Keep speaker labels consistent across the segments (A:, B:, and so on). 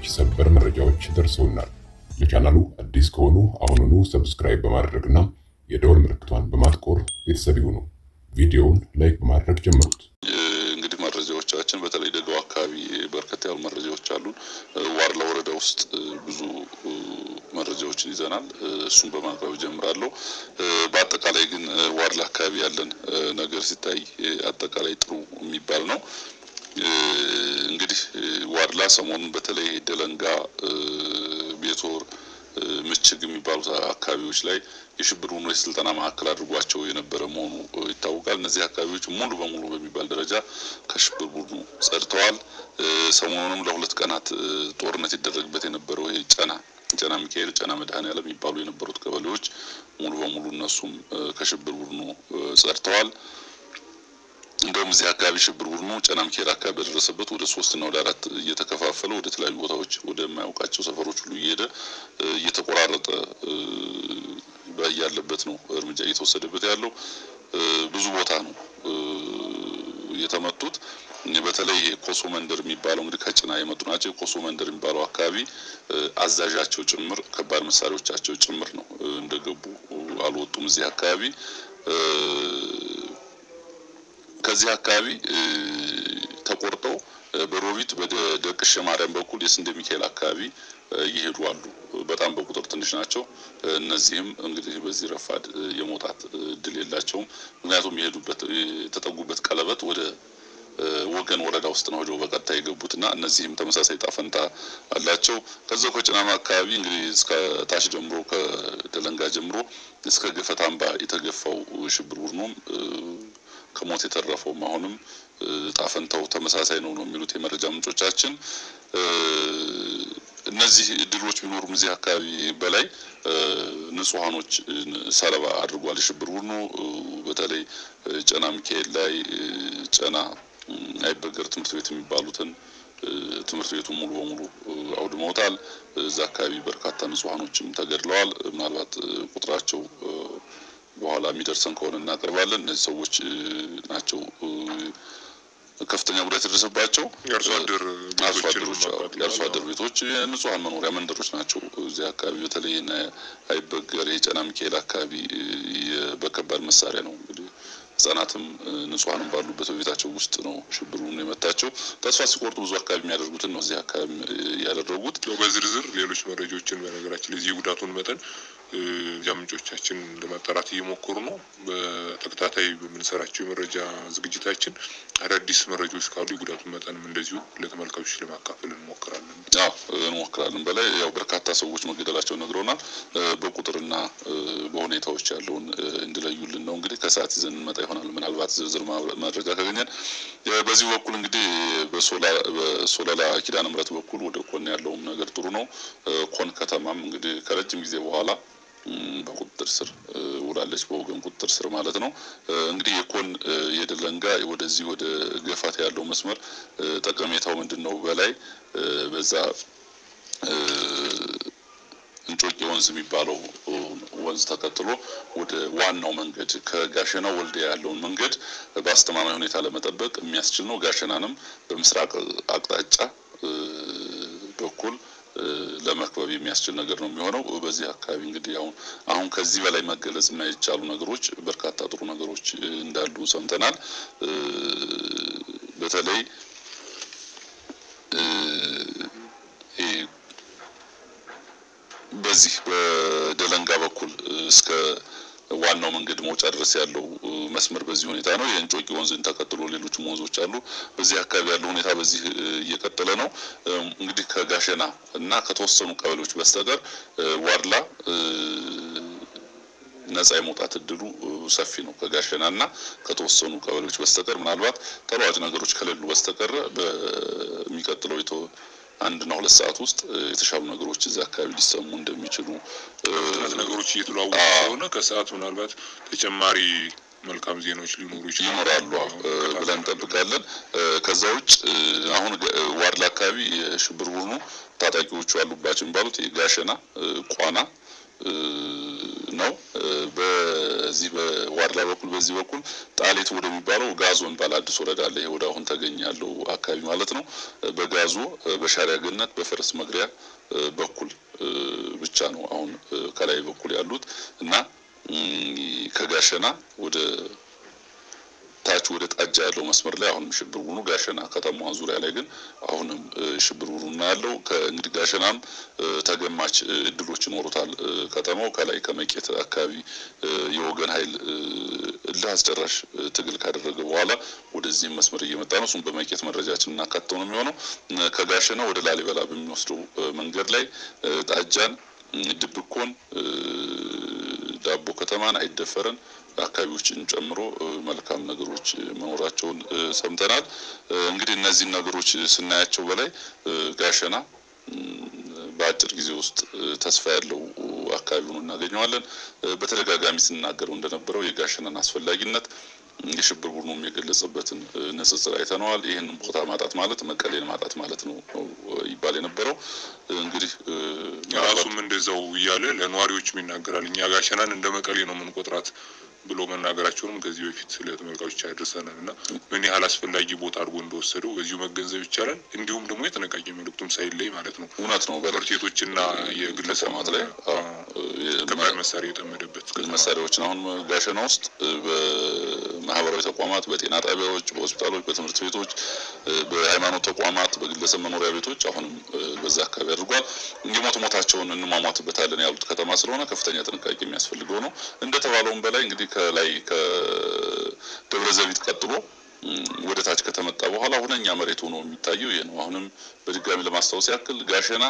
A: ሰበር መረጃዎች ደርሰውናል። ለቻናሉ አዲስ ከሆኑ አሁኑኑ ሰብስክራይብ በማድረግና የደወል ምልክቷን በማጥቆር ቤተሰብ ይሁኑ። ቪዲዮውን ላይክ በማድረግ ጀምሩት።
B: እንግዲህ መረጃዎቻችን በተለይ ደጋው አካባቢ በርከት ያሉ መረጃዎች አሉን። ዋርላ ወረዳ ውስጥ ብዙ መረጃዎችን ይዘናል። እሱን በማቅረብ ጀምራለሁ። በአጠቃላይ ግን ዋርላ አካባቢ ያለን ነገር ሲታይ አጠቃላይ ጥሩ የሚባል ነው። እንግዲህ ዋርላ ሰሞኑን በተለይ ደለንጋ፣ ቤቶር፣ ምችግ የሚባሉት አካባቢዎች ላይ የሽብር ቡድኑ የስልጠና ማዕከል አድርጓቸው የነበረ መሆኑ ይታወቃል። እነዚህ አካባቢዎች ሙሉ በሙሉ በሚባል ደረጃ ከሽብር ቡድኑ ጸድተዋል። ሰሞኑንም ለሁለት ቀናት ጦርነት ይደረግበት የነበረው ይሄ ጨና ጨና ሚካኤል፣ ጨና መድኃኔዓለም የሚባሉ የነበሩት ቀበሌዎች ሙሉ በሙሉ እነሱም ከሽብር ቡድኑ ጸድተዋል። እንደውም እዚህ አካባቢ ሽብር ቡድኑ ጨና ሚካኤል አካባቢ በደረሰበት ወደ ሶስት እና ወደ አራት እየተከፋፈለ ወደ ተለያዩ ቦታዎች ወደማያውቃቸው ሰፈሮች ሁሉ እየሄደ እየተቆራረጠ ያለበት ነው እርምጃ እየተወሰደበት ያለው። ብዙ ቦታ ነው የተመቱት። በተለይ ኮሶ መንደር የሚባለው እንግዲህ ከጭና የመጡ ናቸው። የኮሶ መንደር የሚባለው አካባቢ አዛዣቸው ጭምር ከባድ መሳሪያዎቻቸው ጭምር ነው እንደገቡ አልወጡም። እዚህ አካባቢ ከዚህ አካባቢ ተቆርጠው በሮቢት በደቅሸ ማርያም በኩል የስንዴ ሚካኤል አካባቢ ይሄዱ አሉ። በጣም በቁጥር ትንሽ ናቸው። እነዚህም እንግዲህ በዚህ ረፋድ የመውጣት እድል የላቸውም። ምክንያቱም የሄዱበት የተጠጉበት ቀለበት ወደ ወገን ወረዳ ውስጥ ነው ሄደው በቀጥታ የገቡትና እነዚህም ተመሳሳይ ጣፈንታ አላቸው። ከዛው ከጭናማ አካባቢ እንግዲህ እስከ ታች ጀምሮ ከደለንጋ ጀምሮ እስከ ገፈት አምባ የተገፋው ሽብር ቡድኑም ከሞት የተረፈውም አሁንም ጣፈንታው ተመሳሳይ ነው ነው የሚሉት የመረጃ ምንጮቻችን። እነዚህ ድሎች ቢኖሩም እዚህ አካባቢ በላይ ንጹሐኖች ሰለባ አድርጓል የሽብር ቡድኑ። በተለይ ጨና ሚካኤል ላይ ጨና አይበገር ትምህርት ቤት የሚባሉትን ትምህርት ቤቱ ሙሉ በሙሉ አውድመውታል። እዛ አካባቢ በርካታ ንጹሐኖችም ተገድለዋል። ምናልባት ቁጥራቸው በኋላ የሚደርሰን ከሆነ እናቀርባለን። እነዚህ ሰዎች ናቸው ከፍተኛ ጉዳት የደረሰባቸው የአርሶ አደር ቤቶች፣ የንጹሐን መኖሪያ መንደሮች ናቸው። እዚህ አካባቢ በተለይ አይበገር የጨና ሚካኤል አካባቢ በከባድ መሳሪያ ነው እንግዲህ ህጻናትም ንጹሐንም ባሉበት በቤታቸው ውስጥ ነው ሽብር ቡድኑ የመታቸው። ተስፋ ሲቆርጡ ብዙ አካባቢ የሚያደርጉትን ነው እዚህ አካባቢ ያደረጉት።
C: በዝርዝር ሌሎች መረጃዎችን በነገራችን ላይ የዚህ ጉዳቱን መጠን እዚያ ምንጮቻችን ለማጣራት እየሞከሩ ነው። በተከታታይ በምንሰራቸው የመረጃ ዝግጅታችን አዳዲስ መረጃዎች ካሉ የጉዳቱን መጠንም እንደዚሁ ለተመልካቾች ለማካፈል እንሞክራለን።
B: አዎ እንሞክራለን። በላይ ያው በርካታ ሰዎች መገደላቸው ነግረውናል። በቁጥርና በሁኔታዎች ያለውን እንዲለዩልን ነው እንግዲህ ከሰዓት ይዘን እንመጣ ይሆናል። ምናልባት ዝርዝር መረጃ ካገኘን በዚህ በኩል እንግዲህ በሶለላ ኪዳነ ምሕረት በኩል ወደ ኮን ያለውም ነገር ጥሩ ነው። ኮን ከተማም እንግዲህ ከረጅም ጊዜ በኋላ በቁጥጥር ስር ውላለች፣ በወገን ቁጥጥር ስር ማለት ነው። እንግዲህ የኮን የደለንጋ ወደዚህ ወደ ገፋት ያለው መስመር ጠቀሜታው ምንድን ነው? በላይ በዛ እንጮቄ ወንዝ የሚባለው ወንዝ ተከትሎ ወደ ዋናው መንገድ ከጋሸና ወልዲያ ያለውን መንገድ በአስተማማኝ ሁኔታ ለመጠበቅ የሚያስችል ነው። ጋሸናንም በምስራቅ አቅጣጫ በኩል ለመክበብ የሚያስችል ነገር ነው የሚሆነው። በዚህ አካባቢ እንግዲህ አሁን አሁን ከዚህ በላይ መገለጽ የማይቻሉ ነገሮች በርካታ ጥሩ ነገሮች እንዳሉ ሰምተናል። በተለይ በዚህ በደለንጋ በኩል እስከ ዋናው መንገድ መውጫ ድረስ ያለው መስመር በዚህ ሁኔታ ነው። የእንጮቂ ወንዝን ተከትሎ ሌሎችም ወንዞች አሉ። በዚህ አካባቢ ያለው ሁኔታ በዚህ እየቀጠለ ነው። እንግዲህ ከጋሸና እና ከተወሰኑ ቀበሌዎች በስተቀር ዋርላ ነጻ የመውጣት እድሉ ሰፊ ነው። ከጋሸና እና ከተወሰኑ ቀበሌዎች በስተቀር ምናልባት ተለዋጭ ነገሮች ከሌሉ በስተቀር በሚቀጥለው አንድና ሁለት ሰዓት ውስጥ የተሻሉ ነገሮች እዚህ አካባቢ ሊሰሙ እንደሚችሉ
C: ነገሮች እየተለዋወጡ ስለሆነ ከሰዓት ምናልባት ተጨማሪ መልካም ዜናዎች ሊኖሩ
B: ይኖራሉ ብለን እንጠብቃለን። ከዛ ውጭ አሁን ዋርላ አካባቢ የሽብር ቡድኑ ታጣቂዎቹ ያሉባቸው የሚባሉት የጋሸና ቋና ነው። በዚህ በዋድላ በኩል በዚህ በኩል ጣሌት ወደሚባለው ጋዞ የሚባል አዲስ ወረዳ አለ። ይሄ ወደ አሁን ተገኘ ያለው አካባቢ ማለት ነው። በጋዞ በሻሪያ ገነት በፈረስ መግሪያ በኩል ብቻ ነው አሁን ከላይ በኩል ያሉት እና ከጋሸና ወደ ታች ወደ ጣጃ ያለው መስመር ላይ አሁንም ሽብር ቡድኑ ጋሸና ከተማዋን ዙሪያ ላይ ግን አሁንም ሽብር ቡድኑ ያለው ከእንግዲህ ጋሸናም ተገማች እድሎች ይኖሩታል። ከተማው ከላይ ከመቄት አካባቢ የወገን ኃይል እልህ አስጨራሽ ትግል ካደረገ በኋላ ወደዚህም መስመር እየመጣ ነው። እሱም በመቄት መረጃችን እናካተው ነው የሚሆነው። ከጋሸና ወደ ላሊበላ በሚወስደው መንገድ ላይ ጣጃን፣ ድብኮን፣ ዳቦ ከተማን፣ አይደፈረን አካባቢዎችን ጨምሮ መልካም ነገሮች መኖራቸውን ሰምተናል። እንግዲህ እነዚህን ነገሮች ስናያቸው በላይ ጋሸና በአጭር ጊዜ ውስጥ ተስፋ ያለው አካባቢ ሆኖ እናገኘዋለን። በተደጋጋሚ ስናገረው እንደነበረው የጋሸናን አስፈላጊነት የሽብር ቡድኑም የገለጸበትን ንጽጽር አይተነዋል። ይህንን ቦታ ማጣት ማለት መቀሌን ማጣት ማለት ነው ይባል የነበረው እንግዲህ
C: ራሱም እንደዛው እያለ ለነዋሪዎችም ይናገራል። እኛ ጋሸናን እንደ መቀሌ ነው የምንቆጥራት ብሎ መናገራቸውንም ከዚህ በፊት ስለ ተመልካቾች ያደርሰናል እና ምን ያህል አስፈላጊ ቦታ አድርጎ እንደወሰደው በዚሁ መገንዘብ ይቻላል። እንዲሁም ደግሞ የጥንቃቄ መልእክቱም ሳይለይ ማለት ነው
B: እውነት ነው።
C: ትምህርት ቤቶችና የግለሰማት ላይ ከባድ መሳሪያ የጠመደበት
B: መሳሪያዎችን አሁን ጋሸና ውስጥ በማህበራዊ ተቋማት፣ በጤና ጣቢያዎች፣ በሆስፒታሎች፣ በትምህርት ቤቶች፣ በሃይማኖት ተቋማት፣ በግለሰብ መኖሪያ ቤቶች አሁንም በዛ አካባቢ አድርጓል። የሞት ሞታቸውን እንሟሟትበታለን ያሉት ከተማ ስለሆነ ከፍተኛ ጥንቃቄ የሚያስፈልገው ነው። እንደተባለውም በላይ እንግዲህ ከላይ ከደብረ ዘቢት ቀጥሎ ወደ ታች ከተመጣ በኋላ ሁነኛ መሬት ሆኖ የሚታየው ይሄ ነው። አሁንም በድጋሚ ለማስታወስ ያክል ጋሸና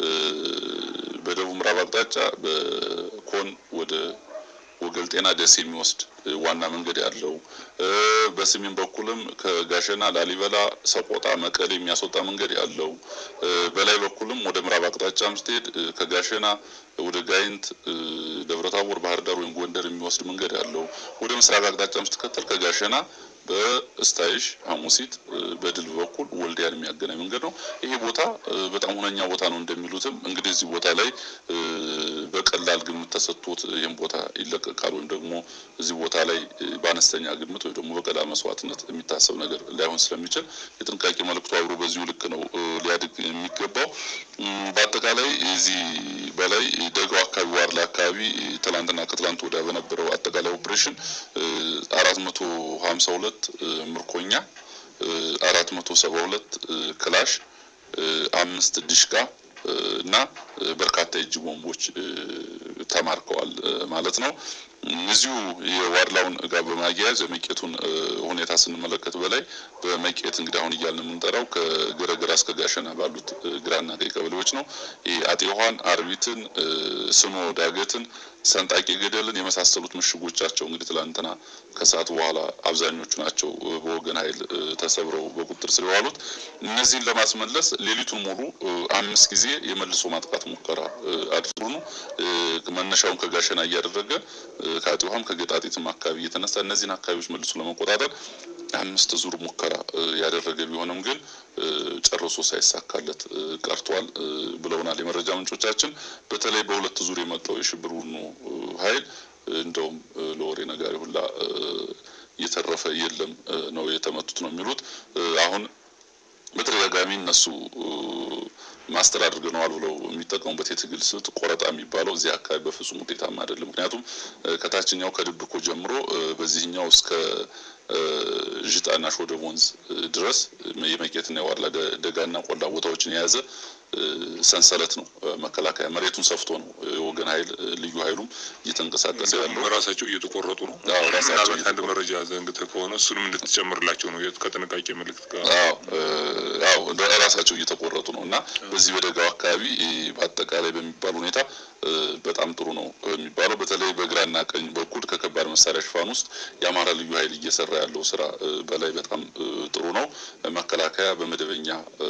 B: በደቡብ ምዕራብ አቅጣጫ በኮን ወደ ወገል ጤና ደስ የሚወስድ ዋና መንገድ ያለው በሰሜን በኩልም ከጋሸና ላሊበላ፣ ሰቆጣ፣ መቀሌ የሚያስወጣ መንገድ ያለው በላይ በኩልም ወደ ምዕራብ አቅጣጫም ስትሄድ ከጋሸና ወደ ጋይንት፣ ደብረታቦር፣ ባህር ዳር ወይም ጎንደር የሚወስድ መንገድ ያለው ወደ ምስራቅ አቅጣጫም ስትከተል ከጋሸና በስታይሽ ሐሙሲት በድል በኩል ወልዲያን የሚያገናኝ መንገድ ነው። ይሄ ቦታ በጣም ሁነኛ ቦታ ነው እንደሚሉትም እንግዲህ እዚህ ቦታ ላይ በቀላል ግምት ተሰጥቶት ይህም ቦታ ይለቀቃል ወይም ደግሞ እዚህ ቦታ ላይ በአነስተኛ ግምት ወይም ደግሞ በቀላል መስዋዕትነት የሚታሰብ ነገር ላይሆን ስለሚችል የጥንቃቄ መልእክቱ አብሮ በዚሁ ልክ ነው ሊያድግ የሚገባው። በአጠቃላይ እዚህ በላይ ደጋው አካባቢ ዋርላ አካባቢ ትላንትና ከትላንት ወዲያ በነበረው አጠቃላይ ኦፕሬሽን አራት መቶ ሀምሳ ሁለት ምርኮኛ አራት መቶ ሰባ ሁለት ክላሽ አምስት ዲሽቃ እና በርካታ የእጅ ቦምቦች ተማርከዋል ማለት ነው። እዚሁ የዋድላውን ጋር በማያያዝ የመቄቱን ሁኔታ ስንመለከት በላይ በመቄት እንግዲህ አሁን እያልን የምንጠራው ከገረገራ እስከ ጋሸና ባሉት ግራና ቀኝ ቀበሌዎች ነው። አጤ ዮሐን፣ አርቢትን፣ ስኖ ዳገትን፣ ሰንጣቂ ገደልን የመሳሰሉት ምሽጎቻቸው እንግዲህ ትላንትና ከሰዓት በኋላ አብዛኞቹ ናቸው በወገን ኃይል ተሰብረው በቁጥጥር ስር የዋሉት። እነዚህን ለማስመለስ ሌሊቱን ሙሉ አምስት ጊዜ የመልሶ ማጥቃት ሙከራ አድርጎ ነው መነሻውን ከጋሸና እያደረገ ከአጤ ውሃም ከገጣጢትም አካባቢ እየተነሳ እነዚህን አካባቢዎች መልሶ ለመቆጣጠር አምስት ዙር ሙከራ ያደረገ ቢሆንም ግን ጨርሶ ሳይሳካለት ቀርቷል ብለውናል የመረጃ ምንጮቻችን። በተለይ በሁለት ዙር የመጣው የሽብር ቡድኑ ኃይል እንደውም ለወሬ ነጋሪ ሁላ እየተረፈ የለም ነው የተመቱት ነው የሚሉት አሁን በተደጋጋሚ እነሱ ማስተር አድርገነዋል ብለው የሚጠቀሙበት የትግል ስልት ቆረጣ የሚባለው እዚህ አካባቢ በፍጹም ውጤታማ አይደለም። ምክንያቱም ከታችኛው ከድብኮ ጀምሮ በዚህኛው እስከ ዥጣና ሾደብ ወንዝ ድረስ የመቄትና የዋርላ ደጋና ቆላ ቦታዎችን የያዘ ሰንሰለት ነው። መከላከያ መሬቱን ሰፍቶ ነው የወገን ኃይል ልዩ ኃይሉም እየተንቀሳቀሰ ያለው።
C: ራሳቸው እየተቆረጡ ነው።
B: አዎ ራሳቸው
C: ምናልባት አንድ መረጃ ዘንግተህ ከሆነ እሱንም እንድትጨምርላቸው ነው ከጥንቃቄ መልእክት ጋር
B: አዎ ራሳቸው እየተቆረጡ ነው እና በዚህ በደጋው አካባቢ በአጠቃላይ በሚባል ሁኔታ በጣም ጥሩ ነው የሚባለው። በተለይ በግራና ቀኝ በኩል ከከባድ መሳሪያ ሽፋን ውስጥ የአማራ ልዩ ኃይል እየሰራ ያለው ስራ በላይ በጣም ጥሩ ነው። መከላከያ በመደበኛ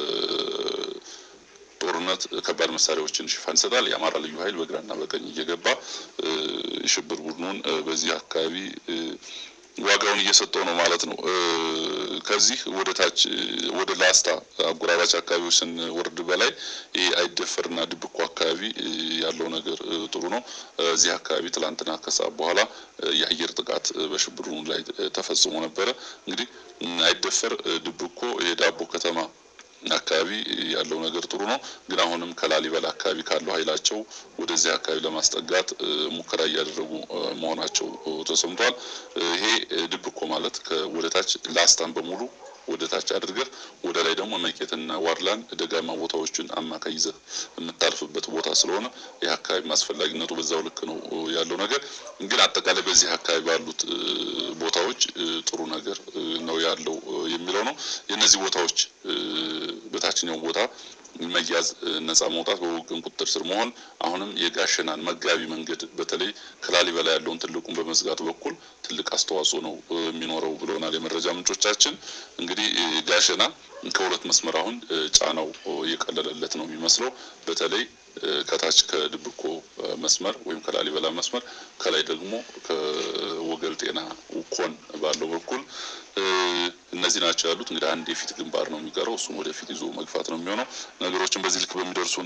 B: ጦርነት ከባድ መሳሪያዎችን ሽፋን ይሰጣል። የአማራ ልዩ ኃይል በግራና በቀኝ እየገባ የሽብር ቡድኑን በዚህ አካባቢ ዋጋውን እየሰጠው ነው ማለት ነው። ከዚህ ወደ ታች ወደ ላስታ አጎራባች አካባቢዎች ስንወርድ በላይ ይሄ አይደፈርና ድብኮ አካባቢ ያለው ነገር ጥሩ ነው። እዚህ አካባቢ ትላንትና ከሰዓት በኋላ የአየር ጥቃት በሽብሩ ላይ ተፈጽሞ ነበረ። እንግዲህ አይደፈር ድብኮ የዳቦ ከተማ አካባቢ ያለው ነገር ጥሩ ነው። ግን አሁንም ከላሊበላ አካባቢ ካለው ኃይላቸው ወደዚህ አካባቢ ለማስጠጋት ሙከራ እያደረጉ መሆናቸው ተሰምቷል። ይሄ ድብኮ ማለት ወደ ታች ላስታን በሙሉ ወደ ታች አድርገህ ወደ ላይ ደግሞ መቄትና ዋድላን ደጋማ ቦታዎችን አማካይ ይዘህ የምታልፍበት ቦታ ስለሆነ ይህ አካባቢ አስፈላጊነቱ በዛው ልክ ነው ያለው ነገር። ግን አጠቃላይ በዚህ አካባቢ ባሉት ቦታዎች ጥሩ ነገር ነው ያለው የሚለው ነው። የእነዚህ ቦታዎች በታችኛው ቦታ መያዝ፣ ነጻ መውጣት፣ በወገን ቁጥጥር ስር መሆን አሁንም የጋሸናን መጋቢ መንገድ በተለይ ከላሊበላ ያለውን ትልቁን በመዝጋቱ በኩል ትልቅ አስተዋጽኦ ነው የሚኖረው ብለውናል የመረጃ ምንጮቻችን። እንግዲህ ጋሸና ከሁለት መስመር አሁን ጫናው የቀለለለት ነው የሚመስለው በተለይ ከታች ከድብኮ መስመር ወይም ከላሊበላ መስመር ከላይ ደግሞ ከወገል ጤና ኮን ባለው በኩል እነዚህ ናቸው ያሉት። እንግዲህ አንድ የፊት ግንባር ነው የሚቀረው። እሱም ወደፊት ይዞ መግፋት ነው የሚሆነው። ነገሮችን በዚህ ልክ በሚደርሱን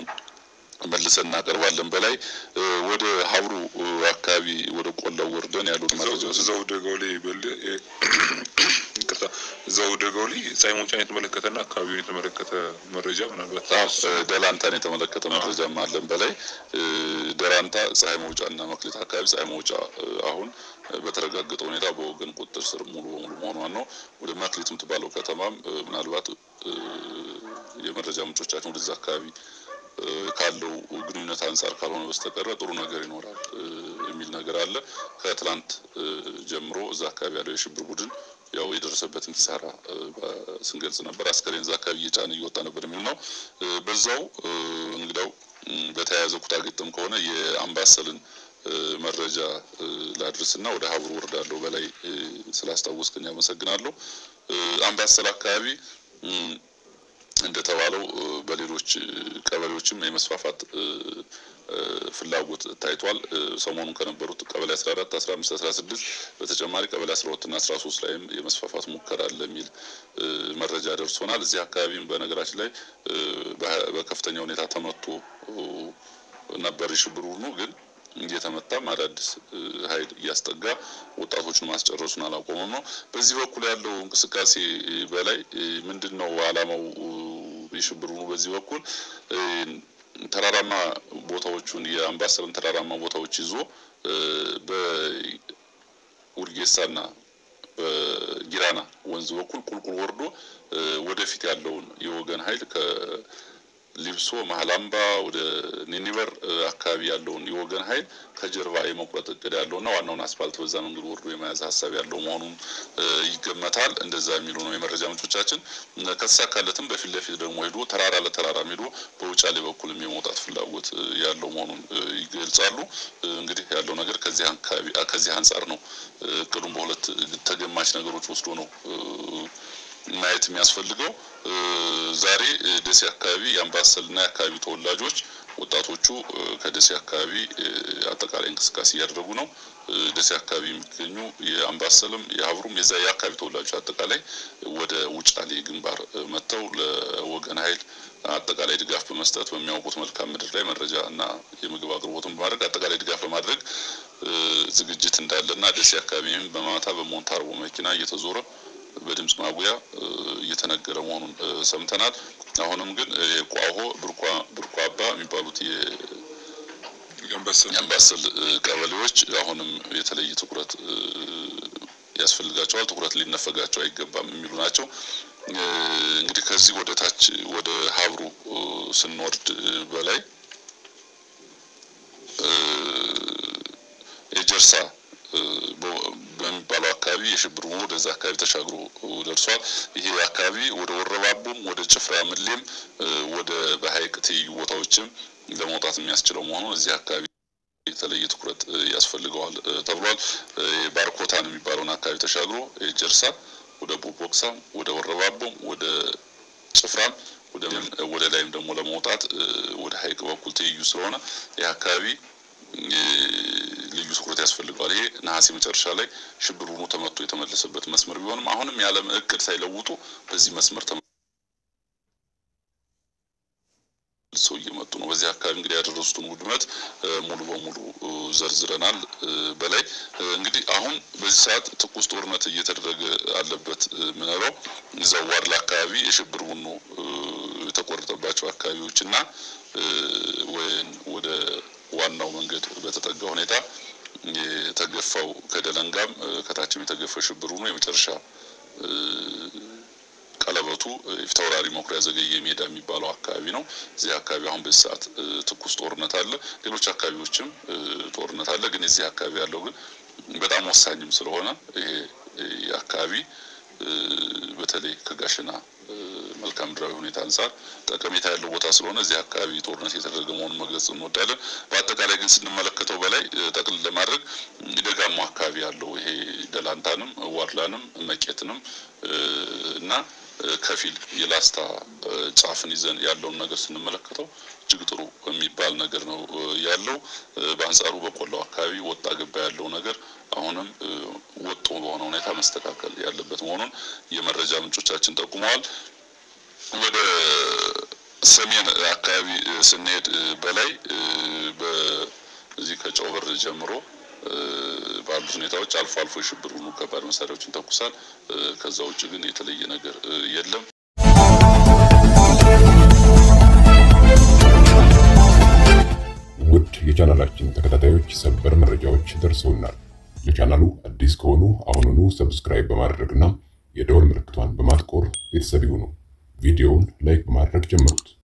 B: መልሰን እናቀርባለን። በላይ ወደ ሀብሩ አካባቢ ወደ ቆላው ወርደን ያሉት መረጃዎች
C: እዛው ደጋው ላይ በል ይቅርታ፣ እዛው ደጋው ላይ ፀሐይ መውጫን የተመለከተና አካባቢውን የተመለከተ መረጃ ምናልባት
B: ደላንታን የተመለከተ መረጃም አለን። በላይ ደራንታ ፀሐይ መውጫ እና መክሌት አካባቢ ፀሐይ መውጫ አሁን በተረጋገጠ ሁኔታ በወገን ቁጥጥር ስር ሙሉ በሙሉ መሆኗን ነው። ወደ መክሌት የምትባለው ከተማም ምናልባት የመረጃ ምንጮቻችን ወደዛ አካባቢ ካለው ግንኙነት አንጻር ካልሆነ በስተቀረ ጥሩ ነገር ይኖራል የሚል ነገር አለ። ከትላንት ጀምሮ እዛ አካባቢ ያለው የሽብር ቡድን ያው የደረሰበትን ኪሳራ ስንገልጽ ነበር። አስከሬን እዛ አካባቢ እየጫነ እየወጣ ነበር የሚል ነው። በዛው እንግዳው በተያያዘ ኩታ ገጠም ከሆነ የአምባሰልን መረጃ ላድርስና ወደ ሀብሩ ወርዳለሁ። በላይ ስላስታወስክኝ አመሰግናለሁ። አምባሰል አካባቢ እንደተባለው በሌሎች ቀበሌዎችም የመስፋፋት ፍላጎት ታይቷል። ሰሞኑን ከነበሩት ቀበሌ 14፣ 15፣ 16 በተጨማሪ ቀበሌ 12 እና 13 ላይም የመስፋፋት ሙከራ አለ የሚል መረጃ ደርሶናል። እዚህ አካባቢም በነገራችን ላይ በከፍተኛ ሁኔታ ተመቶ ነበር የሽብር ቡድኑ ግን እየተመታም አዳዲስ ኃይል እያስጠጋ ወጣቶችን ማስጨረሱን አላቆመም ነው። በዚህ በኩል ያለው እንቅስቃሴ በላይ ምንድን ነው ዓላማው? የሽብር ቡድኑ በዚህ በኩል ተራራማ ቦታዎቹን የአምባሰልን ተራራማ ቦታዎች ይዞ በውርጌሳና በጊራና ወንዝ በኩል ቁልቁል ወርዶ ወደፊት ያለውን የወገን ኃይል ሊብሶ መሀላምባ ወደ ኒኒበር አካባቢ ያለውን የወገን ኃይል ከጀርባ የመቁረጥ እቅድ ያለውና ዋናውን አስፋልት በዛ መንገድ ወርዶ የመያዝ ሀሳብ ያለው መሆኑን ይገመታል። እንደዛ የሚሉ ነው የመረጃ ምንጮቻችን። ከተሳካለትም በፊት ለፊት ደግሞ ሄዶ ተራራ ለተራራ ሄዶ በውጫሌ በኩልም የመውጣት ፍላጎት ያለው መሆኑን ይገልጻሉ። እንግዲህ ያለው ነገር ከዚህ አካባቢ ከዚህ አንጻር ነው እቅዱን በሁለት ተገማች ነገሮች ወስዶ ነው ማየት የሚያስፈልገው ዛሬ ደሴ አካባቢ የአምባሰልና የአካባቢ ተወላጆች ወጣቶቹ ከደሴ አካባቢ አጠቃላይ እንቅስቃሴ እያደረጉ ነው። ደሴ አካባቢ የሚገኙ የአምባሰልም የሀብሩም የዛ የአካባቢ ተወላጆች አጠቃላይ ወደ ውጫሌ ግንባር መጥተው ለወገን ኃይል አጠቃላይ ድጋፍ በመስጠት በሚያውቁት መልካም ምድር ላይ መረጃ እና የምግብ አቅርቦትን በማድረግ አጠቃላይ ድጋፍ ለማድረግ ዝግጅት እንዳለና ደሴ አካባቢም በማታ በሞንታርቦ መኪና እየተዞረ በድምጽ ማጉያ እየተነገረ መሆኑን ሰምተናል። አሁንም ግን የቋሆ ብርኳ አባ የሚባሉት የአምባሰል ቀበሌዎች አሁንም የተለየ ትኩረት ያስፈልጋቸዋል። ትኩረት ሊነፈጋቸው አይገባም የሚሉ ናቸው። እንግዲህ ከዚህ ወደ ታች ወደ ሀብሩ ስንወርድ በላይ የጀርሳ በሚባለው አካባቢ የሽብር ቡድኑ ወደዛ አካባቢ ተሻግሮ ደርሷል። ይሄ አካባቢ ወደ ወረባቦም ወደ ጭፍራ ምሌም ወደ በሀይቅ ትይዩ ቦታዎችም ለመውጣት የሚያስችለው መሆኑን እዚህ አካባቢ የተለየ ትኩረት ያስፈልገዋል ተብሏል። ባርኮታን የሚባለውን አካባቢ ተሻግሮ ጀርሳ ወደ ቦቦክሳም ወደ ወረባቦም ወደ ጭፍራም ወደ ላይም ደግሞ ለመውጣት ወደ ሀይቅ በኩል ትይዩ ስለሆነ ይህ አካባቢ ልዩ ትኩረት ያስፈልገዋል። ይሄ ነሐሴ መጨረሻ ላይ ሽብር ሆኖ ተመቶ የተመለሰበት መስመር ቢሆንም አሁንም ያለም እቅድ ሳይለውጡ በዚህ መስመር ሰው እየመጡ ነው። በዚህ አካባቢ እንግዲህ ያደረሱትን ውድመት ሙሉ በሙሉ ዘርዝረናል። በላይ እንግዲህ አሁን በዚህ ሰዓት ትኩስ ጦርነት እየተደረገ አለበት ምንለው እዛው ዋርላ አካባቢ የሽብር ቡኖ የተቆረጠባቸው አካባቢዎች እና ወደ ዋናው መንገድ በተጠጋ ሁኔታ የተገፋው ከደለንጋም ከታችም የተገፋው ሽብር ቡኖ የመጨረሻ ቀለበቱ ፊታውራሪ መኩሪያ ዘገየ ሜዳ የሚባለው አካባቢ ነው። እዚህ አካባቢ አሁን በዚህ ሰዓት ትኩስ ጦርነት አለ። ሌሎች አካባቢዎችም ጦርነት አለ። ግን እዚህ አካባቢ ያለው ግን በጣም ወሳኝም ስለሆነ ይሄ አካባቢ በተለይ ከጋሸና መልክዓ ምድራዊ ሁኔታ አንጻር ጠቀሜታ ያለው ቦታ ስለሆነ እዚህ አካባቢ ጦርነት የተደረገ መሆኑን መግለጽ እንወዳለን። በአጠቃላይ ግን ስንመለከተው በላይ ጠቅልል ለማድረግ ደጋማው አካባቢ ያለው ይሄ ደላንታንም፣ ዋድላንም፣ መቄትንም እና ከፊል የላስታ ጫፍን ይዘን ያለውን ነገር ስንመለከተው እጅግ ጥሩ የሚባል ነገር ነው ያለው። በአንጻሩ በቆላው አካባቢ ወጣ ገባ ያለው ነገር አሁንም ወጥ በሆነ ሁኔታ መስተካከል ያለበት መሆኑን የመረጃ ምንጮቻችን ጠቁመዋል። ወደ ሰሜን አካባቢ ስንሄድ በላይ በዚህ ከጨው በር ጀምሮ ባሉት ሁኔታዎች አልፎ አልፎ የሽብር ቡድኑ ከባድ መሳሪያዎችን ተኩሳል። ከዛ ውጭ ግን የተለየ ነገር የለም።
A: ውድ የቻናላችን ተከታታዮች ሰበር መረጃዎች ደርሰውናል። ለቻናሉ አዲስ ከሆኑ አሁኑኑ ሰብስክራይብ በማድረግና የደወል ምልክቷን በማጥቆር ቤተሰብ ይሁኑ። ቪዲዮውን ላይክ በማድረግ ጀምሩት።